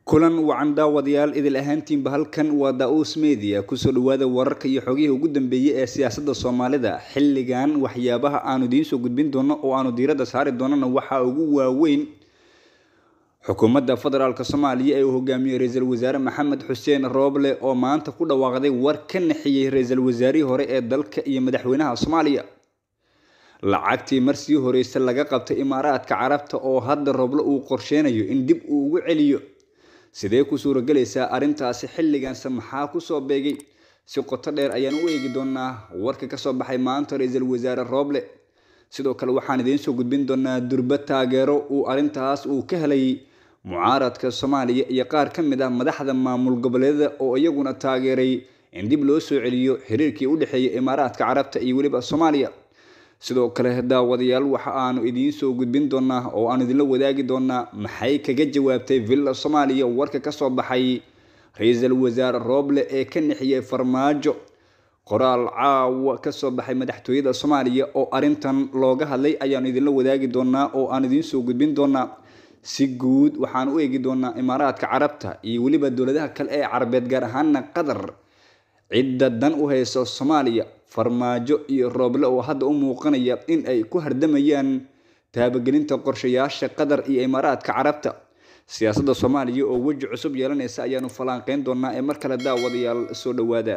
kulan wacan daawadayaal idil ahaantiinba halkan waa da-uus media kusoo dhawaada wararka iyo xogihii ugu dambeeyey ee siyaasadda soomaalida xilligan waxyaabaha aanu idiin soo gudbin doono oo aanu diiradda saari doonana waxaa ugu waaweyn xukuumadda federaalk soomaaliya ee uu hogaamiyey ra-iisul wasaare maxamed xuseen rooble oo maanta ku dhawaaqday war ka naxiyey ra-iisul wasaarihii hore ee dalka iyo madaxweynaha soomaaliya lacagtii marsii horeyse laga qabtay imaaraadka carabta oo hadda rooble uu qorsheynayo in dib uu ugu celiyo sidee ku suuragelaysaa arrintaasi xilliganse maxaa kusoo beegay si qoto dheer ayaan u eegi doonaa warka kasoo baxay maanta ra-iisul wasaare rooble sidoo kale waxaan idiin soo gudbin doonaa durba taageero uu arrintaas uu ka helay mucaaradka soomaaliya iyo qaar ka mid ah madaxda maamul goboleedyada oo iyaguna taageeray in dib loo soo celiyo xiriirkii u dhexeeya imaaraadka carabta iyo weliba soomaaliya sidoo kale daawadayaal waxa aanu idiin soo gudbin doonaa oo aanu idinla wadaagi doonaa maxay kaga jawaabtay villa soomaaliya warka kasoo baxay ra-iisul wasaare rooble ee ka nixiyey farmaajo qoraal caawa kasoo baxay madaxtooyada soomaaliya oo arintan looga hadlay ayaanu idinla wadaagi doonaa oo aan idiin soo gudbin doonaa si guud waxaan u eegi doonaa imaaraadka carabta iyo weliba dowladaha kale ee carabeed gaar ahaana qatar cidda dan u hayso soomaaliya farmaajo iyo rooble oo hadda u muuqanaya in ay ku hardamayaan taabagelinta qorshayaasha qatar iyo imaaraadka carabta siyaasadda soomaaliya oo weji cusub yeelanaysa ayaanu falanqeyn doonaa ee mar kale daawadayaal soo dhawaada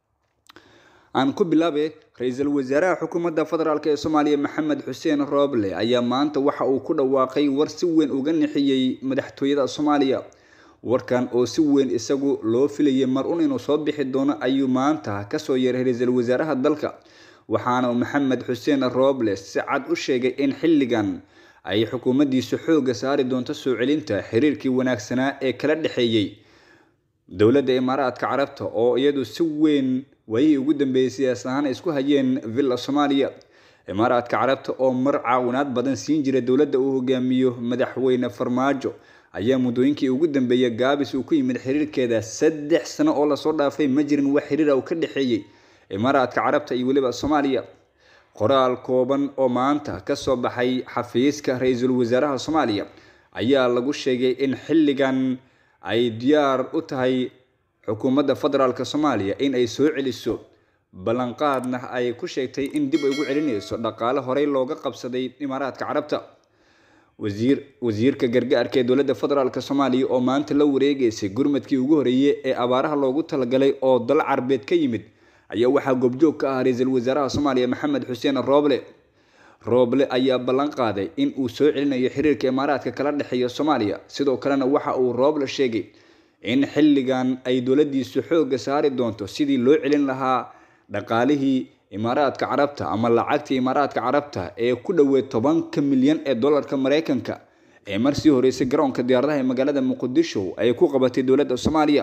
aan ku bilaabe ra-iisul wasaaraha xukuumadda federaalk ee soomaaliya maxamed xuseen rooble ayaa maanta waxa uu ku dhawaaqay war si weyn uga nixiyey madaxtooyada soomaaliya warkan oo si weyn isagu loo filayay mar un inuu soo bixi doono ayuu maanta kasoo yeeray ra-iisul wasaaraha dalka waxaana maxamed xuseen rooble si cad u sheegay in xilligan ay xukuumaddiisu xooga saari doonto soo celinta xiriirkii wanaagsanaa ee kala dhexeeyey dowladda imaaraadka carabta oo iyadu si weyn waayihii ugu dambeeyey siyaas ahaan ay isku hayeen villa soomaaliya imaaraadka carabta oo mar caawinaad badan siin jira dowladda uu hogaamiyo madaxweyne farmaajo ayaa muddooyinkii ugu dambeeyay gaabis uu ku yimid xiriirkeeda saddex sano oo lasoo dhaafay ma jirin wax xiriira uu ka dhexeeyey imaaraadka carabta iyo weliba soomaaliya qoraal kooban oo maanta kasoo baxay xafiiska ra-iisul wasaaraha soomaaliya ayaa lagu sheegay in xilligan ay diyaar u tahay xukuumadda federaalk soomaaliya in ay soo celiso ballanqaadna ay ku sheegtay in dib ay ugu celinayso dhaqaale horey looga qabsaday imaaraadka carabta wasiir wasiirka gargaarka ee dowladda federaalk soomaaliya oo maanta la wareegeysay gurmadkii ugu horeeyey ee abaaraha loogu talagalay oo dal carbeed ka yimid ayaa waxaa goobjoog ka ah ra-iisul wasaaraha soomaaliya maxamed xuseen rooble rooble ayaa ballan qaaday in uu soo celinayo xiriirka imaaraadka kala dhexeeya soomaaliya sidoo kalena waxa uu rooble sheegay in xilligan ay dowladdiisu xooga saari doonto sidii loo celin lahaa dhaqaalihii imaaraadka carabta ama lacagtii imaaraadka carabta ee ku dhoweed tobanka milyan ee dollarka mareykanka ee marsii horeysay garoonka diyaaradaha ee magaalada muqdisho ay ku qabatay dowladda soomaaliya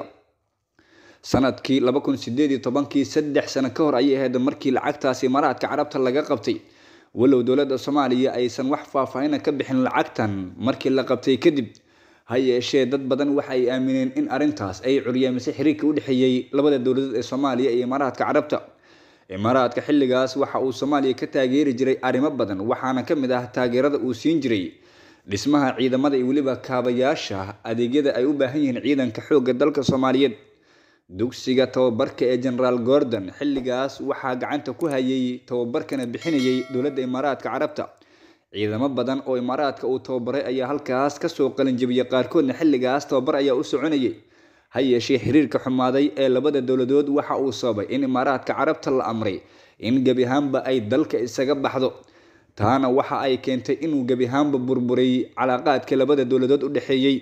sanadkii laba kun sideed iyo tobankii saddex sano ka hor ayay ahayd markii lacagtaas imaaraadka carabta laga qabtay walow dowladda soomaaliya aysan wax faahfaahina ka bixin lacagtan markii la qabtay kadib ha yeeshee dad badan waxa ay aamineen in arrintaas ay curyaamisay xiriirka u dhexeeyey labada dowladood ee soomaaliya iyo imaaraadka carabta imaaraadka xilligaas waxa uu soomaaliya ka taageeri jiray arrimo badan waxaana ka mid ah taageerada uu siin jiray dhismaha ciidamada iyo weliba kaabayaasha adeegyada ay u baahan yihiin ciidanka xoogga dalka soomaaliyeed dugsiga tababarka ee generaal gordon xilligaas waxaa gacanta ku hayay tababarkana bixinayay dowladda imaaraadka carabta ciidamo badan oo imaaraadka uu tababaray ayaa halkaas kasoo qalinjabiyay qaarkoodna xilligaas tababar ayaa u soconayay ha yeeshee xiriirka xumaaday ee labada dowladood waxa uu sababay in imaaraadka carabta la amray in gebi ahaanba ay dalka isaga baxdo taana waxa ay keentay inuu gebi ahaanba burburay calaaqaadkii labada dowladood u dhexeeyey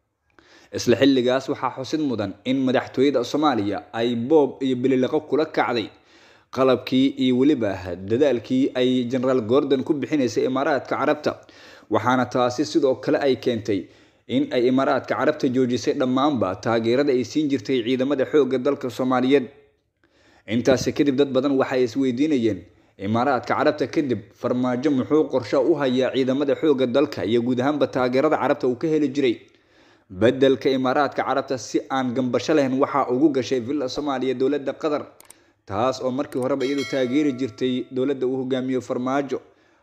isla xilligaas waxaa xusid mudan in madaxtooyada soomaaliya ay boob iyo bililiqo kula kacday qalabkii iyo weliba dadaalkii ay generaal gordon ku bixinaysay imaaraadka carabta waxaana taasi sidoo kale ay keentay in ay imaaraadka carabta joojisay dhammaanba taageerada ay siin jirtay ciidamada xoogga dalka soomaaliyeed intaasi kadib dad badan waxay isweydiinayeen imaaraadka carabta kadib farmaajo muxuu qorsho u hayaa ciidamada xoogga dalka iyo guud ahaanba taageerada carabta uu ka heli jiray bedelka imaaraadka carabta si aan gambasho lahayn waxaa ugu gashay villa soomaaliya dowladda qatar taas oo markii horeba iyadu taageeri jirtay dowladda uu hogaamiyo farmaajo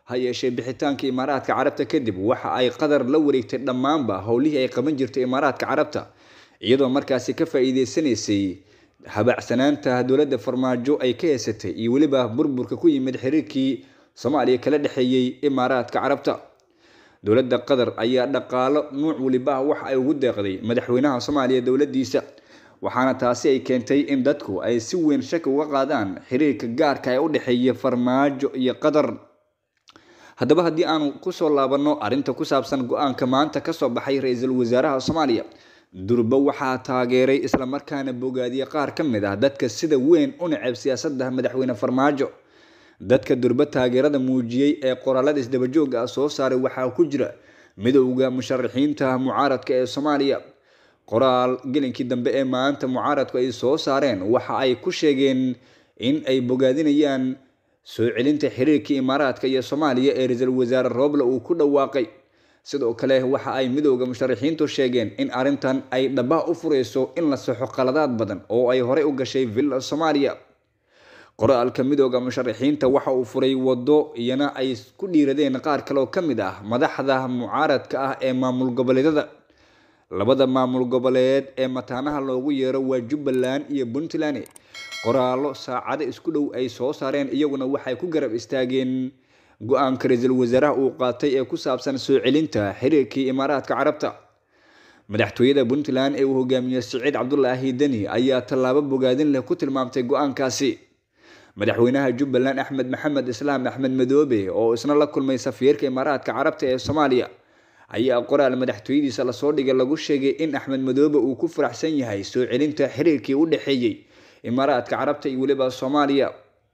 ha yeeshee bixitaanka imaaraadka carabta kadib waxa ay qatar la wareegtay dhammaanba howlihii ay qaban jirtay imaaraadka carabta iyadoo markaasi ka faa-iideysanaysay habacsanaanta dowladda farmaajo ay ka heysatay iyo weliba burburka ku yimid xiriirkii soomaaliya kala dhexeeyey imaaraadka carabta dowladda qatar ayaa dhaqaalo nuuc weliba waxa ay ugu deeqday madaxweynaha soomaaliya dowladdiisa waxaana taasi ay keentay in dadku ay si weyn shaki uga qaadaan xiriirka gaarka ee u dhexeeya farmaajo iyo qatar haddaba haddii aanu kusoo laabanno arrinta ku saabsan go-aanka maanta kasoo baxay ra-iisul wasaaraha soomaaliya durba waxaa taageeray islamarkaana bogaadiyey qaar ka mid ah dadka sida weyn u neceb siyaasadda madaxweyne farmaajo dadka durba taageerada muujiyey ee qoraalada isdabajooga ah soo saaray waxaa ku jira midowda musharaxiinta mucaaradka ee soomaaliya qoraal gelinkii dambe ee maanta mucaaradku ay soo saareen waxa ay ku sheegeen in ay bogaadinayaan soo celinta xiriirkii imaaraadka iyo soomaaliya ee ra-iisul wasaare rooble uu ku dhawaaqay sidoo kale waxa ay midowda musharaxiintu sheegeen in arrintan ay dhabaha u fureyso in la saxo qaladaad badan oo ay horey u gashay villa soomaaliya qoraalka midooda musharaxiinta waxa uu furay wado iyana ay ku dhiiradeen qaar kaleoo ka mid ah madaxda mucaaradka ah ee maamul goboleedyada labada maamul goboleed ee mataanaha loogu yeero waa jubbaland iyo puntland qoraallo saacado isku dhow ay soo saareen iyaguna waxay ku garab istaageen go-aanka ra-iisul wasaaraha uu qaatay ee ku saabsan soo celinta xiriirkii imaaraadka carabta madaxtooyada puntland ee uu hogaamiyey siciid cabdulaahi deni ayaa tallaabo bogaadin leh ku tilmaamtay go-aankaasi madaxweynaha jubbaland axmed maxamed islaam axmed madoobe oo isna la kulmay safiirka imaaraadka carabta ee soomaaliya ayaa qoraal madaxtooyadiisa lasoo dhigay lagu sheegay in axmed madoobe uu ku faraxsan yahay soo celinta xiriirkii u dhexeeyey imaaraadka carabta iyo weliba soomaaliya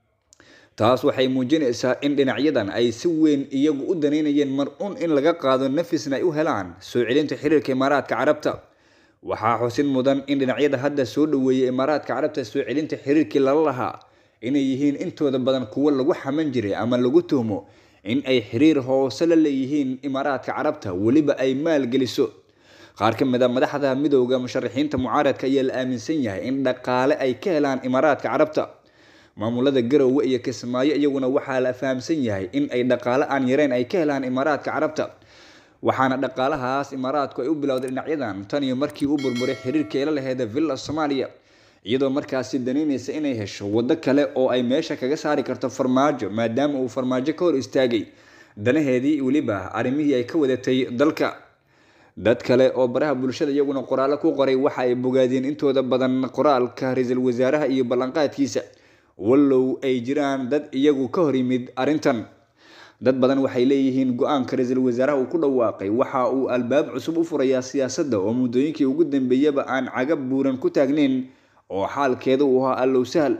taas waxay muujinaysaa in dhinacyadan ay si weyn iyagu u daneynayeen mar-un in laga qaado nafisna ay u helaan soo celinta xiriirka imaaraadka carabta waxaa xusin mudan in dhinacyada hadda soo dhaweeyay imaaraadka carabta soo celinta xiriirkii lala lahaa inay yihiin intooda badan kuwo lagu xaman jiray ama lagu tuhmo in ay xiriir hoose la leeyihiin imaaraadka carabta weliba ay maalgeliso qaar ka mid a madaxda midowda musharaxiinta mucaaradka ayaa la aaminsan yahay in dhaqaale ay ka helaan imaaraadka carabta maamulada garowe iyo kismaayo iyaguna waxaa la fahamsan yahay in ay dhaqaale aan yareyn ay ka helaan imaaraadka carabta waxaana dhaqaalahaas imaaraadku ay u bilowday dhinacyadan tan iyo markii uu burburay xiriirkii la laheeda villa soomaaliya iyadoo markaasi danaynaysa inay hesho waddo kale oo ay meesha kaga saari karto farmaajo maadaama uu farmaajo ka hor istaagay danaheedii weliba arrimihii ay ka wadatay dalka dad kale oo baraha bulshada iyaguna qoraallo ku qoray waxa ay bogaadeen intooda badan qoraalka ra-iisul wasaaraha iyo ballanqaadkiisa wallow ay jiraan dad iyagu ka hor yimid arrintan dad badan waxay leeyihiin go-aanka ra-iisul wasaaraha uu ku dhawaaqay waxa uu albaab cusub u furayaa siyaasadda oo muddooyinkii ugu dambeeyaba aan cagab buuran ku taagneyn oo xaalkeeda uu ahaa allow sahal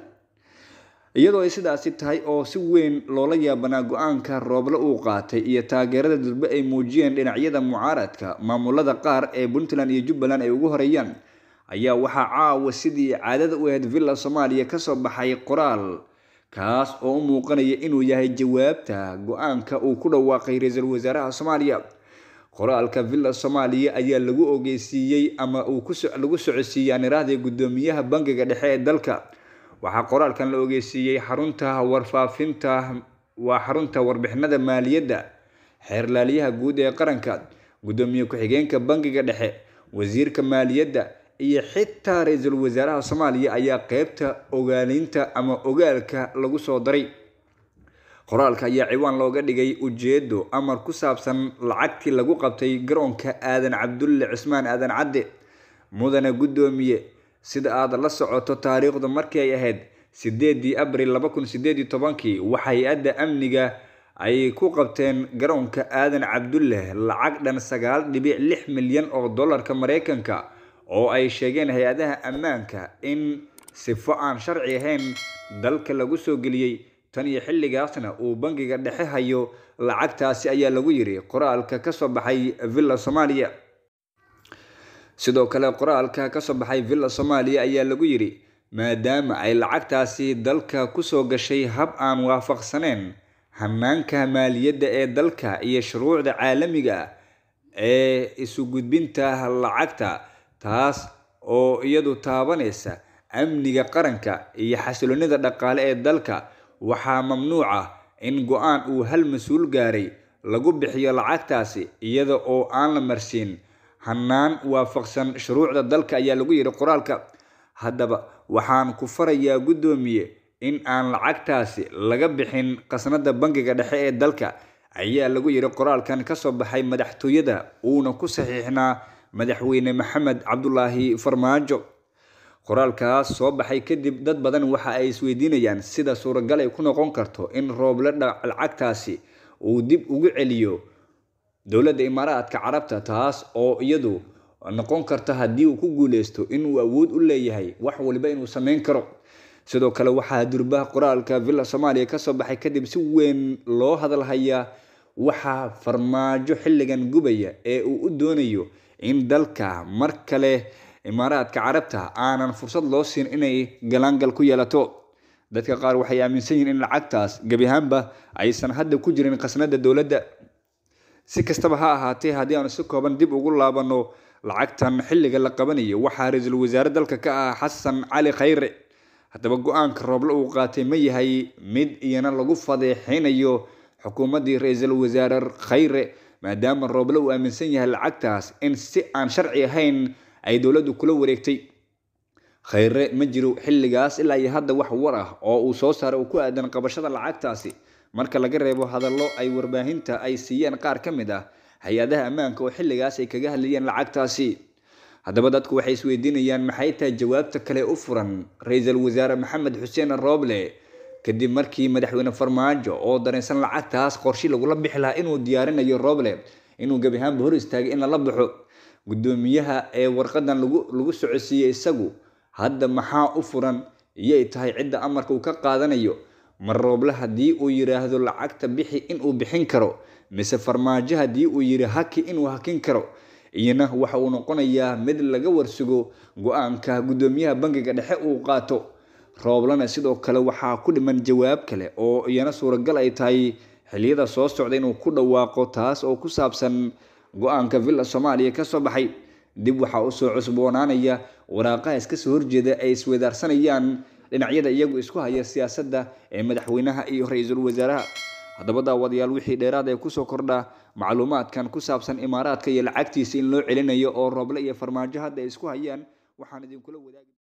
iyadoo ay sidaasi tahay oo si weyn loola yaabanaa go-aanka rooble uu qaatay iyo taageerada durbe ay muujiyeen dhinacyada mucaaradka maamulada qaar ee puntland iyo jubbaland ay ugu horeeyaan ayaa waxaa caawa sidii caadada u ahayd villa soomaaliya kasoo baxay qoraal kaas oo u muuqanaya inuu yahay jawaabta go-aanka uu ku dhawaaqay ra-iisul wasaaraha soomaaliya qoraalka villa soomaaliya ayaa lagu ogeysiiyey ama uu lagu socodsiiyey anirahda guddoomiyaha bangiga dhexe ee dalka waxaa qoraalkan la ogeysiiyey xarunta warfaafinta waa xarunta warbixinada maaliyadda xeerlaaliyaha guud ee qaranka guddoomiye ku-xigeenka bangiga dhexe wasiirka maaliyadda iyo xitaa ra-iisul wasaaraha soomaaliya ayaa qeybta ogaalinta ama ogaalka lagu soo daray qoraalka ayaa ciwaan looga dhigay ujeedo amar ku saabsan lacagtii lagu qabtay garoonka aadan cabdulle cismaan aadan cadde mudane guddoomiye sida aad la socoto taariikhdu markii ay ahayd sideedii abril laba kun sideed iyo tobankii waxa hay-adda amniga ay ku qabteen garoonka aadan cabdulle lacag dhan sagaal dhibic lix milyan oo dollarka mareykanka oo ay sheegeen hay-adaha ammaanka in sifo aan sharci ahayn dalka lagu soo geliyey tan iyo xilligaasna uu bangiga dhexe hayo lacagtaasi ayaa lagu yiri qoraalka kasoo baxay villa soomaaliya sidoo kale qoraalka kasoo baxay villa soomaaliya ayaa lagu yiri maadaama ay lacagtaasi dalka kusoo gashay hab aan waafaqsaneyn hanaanka maaliyadda ee dalka iyo shuruucda caalamiga ah ee isu gudbinta lacagta taas oo iyadu taabanaysa amniga qaranka iyo xasiloonida dhaqaale ee dalka waxaa mamnuuc ah in go-aan uu hal mas-uul gaaray lagu bixiyo lacagtaasi iyada oo aan la marsiin hanaan waafaqsan shuruucda dalka ayaa lagu yidhi qoraalka haddaba waxaan ku farayaa guddoomiye in aan lacagtaasi laga bixin khasnada bangiga dhexe ee dalka ayaa lagu yidhi qoraalkan kasoo baxay madaxtooyada uuna ku saxiixnaa madaxweyne maxamed cabdulaahi farmaajo qoraalkaas soo baxay kadib dad badan waxa ay isweydiinayaan sida suuragal ay ku noqon karto in rooble lacagtaasi uu dib ugu celiyo dowladda imaaraadka carabta taas oo iyadu noqon karta haddii uu ku guuleysto inuu awood u leeyahay wax waliba inuu sameyn karo sidoo kale waxaa durbaha qoraalka villa soomaaliya kasoo baxay kadib si weyn loo hadalhayaa waxaa farmaajo xilligan gubaya ee uu u doonayo in dalka mar kale imaaraadka carabta aanan fursad loo siin inay galaangal ku yeelato dadka qaar waxay aaminsan yihiin in lacagtaas gebi ahaanba aysan hadda ku jirin khasnada dowladda si kastaba ha ahaatee haddii aanu si kooban dib ugu laabano lacagtan xilliga la qabanayo waxaa ra-iisul wasaare dalka ka ah xasan cali khayre haddaba go-aanka rooble uu qaatay ma yahay mid iyana lagu fadeexeynayo xukuumaddii ra-iisul wasaare khayre maadaama rooble uu aaminsan yahay lacagtaas in si aan sharci ahayn ay dowladdu kula wareegtay khayre ma jiro xilligaas ilaa iyo hadda wax war ah oo uu soo saaray uu ku aadan qabashada lacagtaasi marka laga reebo hadallo ay warbaahinta ay siiyeen qaar ka mid ah hay-adaha ammaanka oo xilligaas ay kaga hadlayeen lacagtaasi haddaba dadku waxay isweydiinayaan maxay tahay jawaabta kale u furan ra-iisul wasaare maxamed xuseen rooble kadib markii madaxweyne farmaajo oo dareensan lacagtaas qorshi lagula bixi lahaa inuu diyaarinayo rooble inuu gebi ahaanba hor istaagay in lala baxo guddoomiyaha ee warqadan lagu lagu socodsiiyey isagu hadda maxaa u furan iyay tahay cidda amarka uu ka qaadanayo mar rooble haddii uu yidhaahdo lacagta bixi inuu bixin karo mise farmaajo haddii uu yidhi haki inuu hakin karo iyana waxa uu noqonayaa mid laga warsugo go-aanka guddoomiyaha bangiga dhexe uu qaato rooblena sidoo kale waxaa ku dhiman jawaab kale oo iyana suuragal ay tahay xiliyada soo socda inuu ku dhawaaqo taas oo ku saabsan go-aanka villa soomaaliya kasoo baxay dib waxaa usoo cusboonaanaya waraaqaha iska soo horjeeda ay isweydaarsanayaan dhinacyada iyagu isku haya siyaasadda ee madaxweynaha iyo ra-iisul wasaaraha haddaba daawadayaal wixii dheeraad ee kusoo kordha macluumaadkan ku saabsan imaaraadka iyo lacagtiisa in loo celinayo oo rooble iyo farmaajo hadda ay isku hayaan waxaan idinkula wadaagi